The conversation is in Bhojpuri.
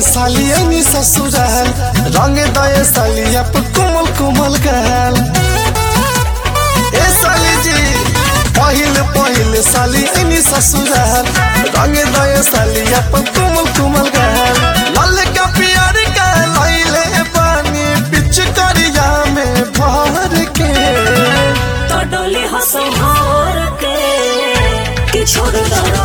साली ऐनी ससुराल रंग दए साली अप कोमल कोमल गाल ए साली जी पहिल पहिल साली ऐनी ससुराल रंग दए साली अप कोमल कोमल गाल लाल का प्यार का लैले पानी पिच करिया में भर के तो डोली हंसो भोर के कि छोड़ दो